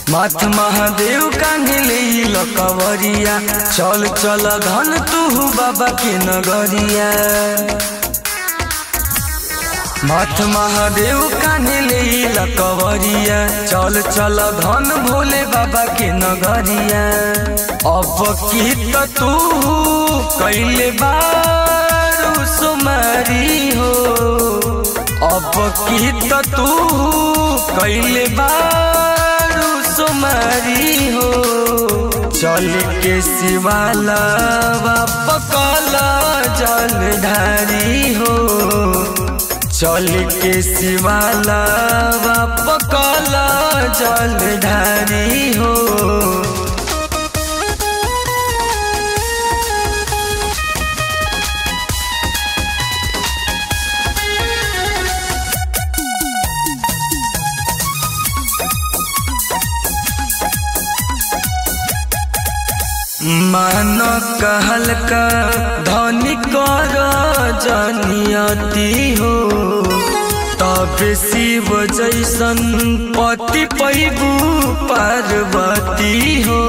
माथ महादेव कान्हिले लकवरिया चल चल धन तू बाबा के नगरिया माथ महादेव कान्हिले लकवरिया चल चल धन भोले बाबा के नगरिया अब की त तू कैले बारू सुमारी हो अब की त तू कैले बारू सुमारी हो चल के शिवाला पकल जल ढारी हो चल के शिवाला पकल जल ढारी हो मान कहल का धनी कर जनियती हो तब शिव जैसन पति पैबू पार्वती हो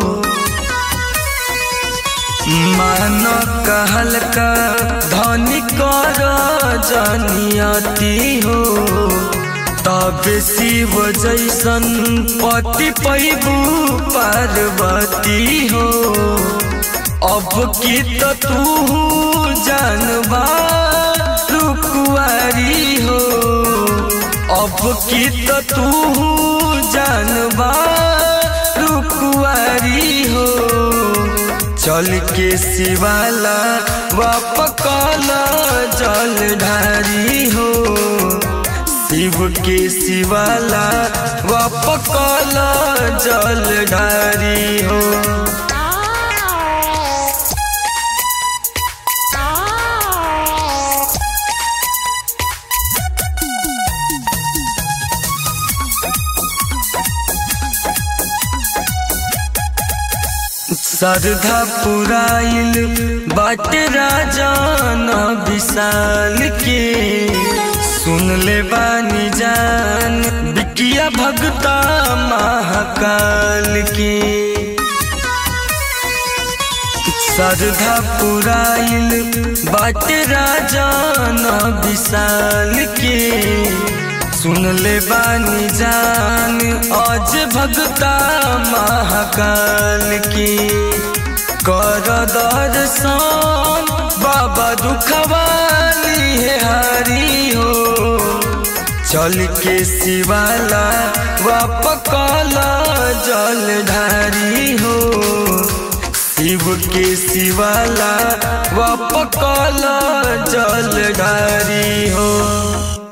मान कहल का धनी कर जनियती हो तब शिव जैसन पति पैबू पार्वती हो अब की तो तू जानबा रुकुआरी हो अब की तो तू जानबा रुकुआरी हो चल के शिवाला वापकल जल ढारी हो शिव के शिवाला वापकल जल ढारी हो श्रद्धा पुराइल बाट राजान विशाल के सुन ले बानी जान बिकिया भगता महाकाल के श्रद्धा पुराइल बाट राजान विशाल के सुन ले बानी जान आज भगता महाकाल की कर दर्शन बाबा दुखवाली है हरी हो चल के शिवाला वापकल जल ढारी हो शिव के शिवाला वापकल जल ढारी हो